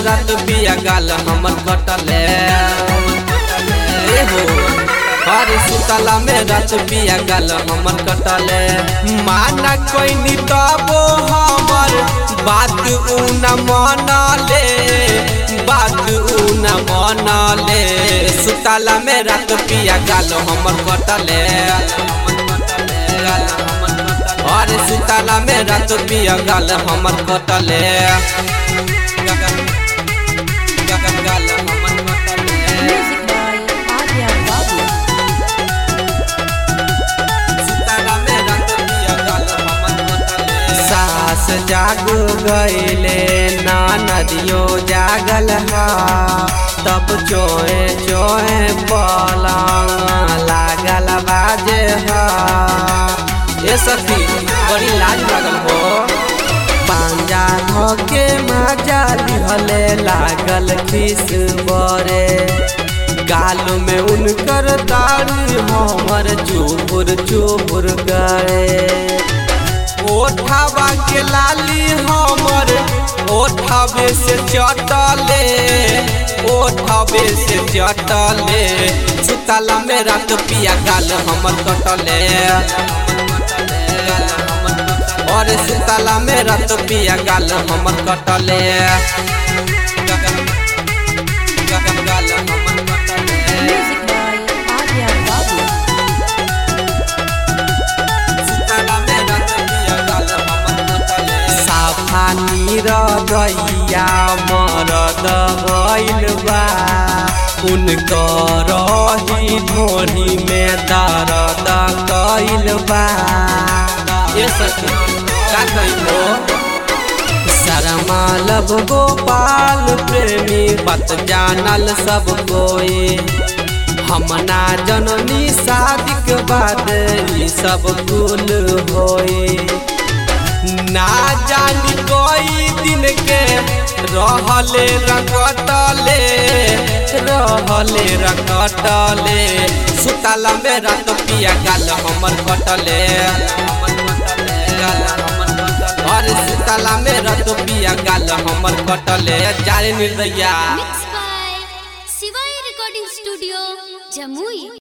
रात पिया गाल हमर कटले ए हो अरे सुतला में रात पिया गाल हमर कटले माना कोई तबो हमर बात उ न मनले बात उ न मनले सुतला में रात पिया गाल हमर कटले अरे सुतला में रात पिया गाल हमर कटले गाल हमर कटले Music by Arya Babu. सास जाग गईले ना नदियो जागल हा तब चोए चोए पलंग लागल बाजे हा ये सखी बड़ी लाज लागल हो पांजा धोके मजा लिहले लागल खिस बरे गाल में उनकर दाढ़ी हमर चुपुर चुपुर गए ओठावा के लाली हमर ओठावे से चटले ओठावे से चटले सुतला में रात पिया गाल हमर कटले और सुतला में रात पिया गाल हमर कटले गाल हमर कटले Music by Arya Babu. साफा नीर गैया मरद भइल बा उनकर रही ढोरी में दर्द कैल बा ये सखी का कहिलो शर्मा लब गोपाल प्रेमी बात जानल सब कोई हम ना जननी शादी के बाद ई सब कुल होई ना जानी कोई दिन के रहले रकटले रहले रकटले सुतला में रात पिया गाल हमर कटले अरे सुतला में रात पिया गाल हमर कटले जारे निर्दया Mixed by Shivai Recording Studio, Jamui.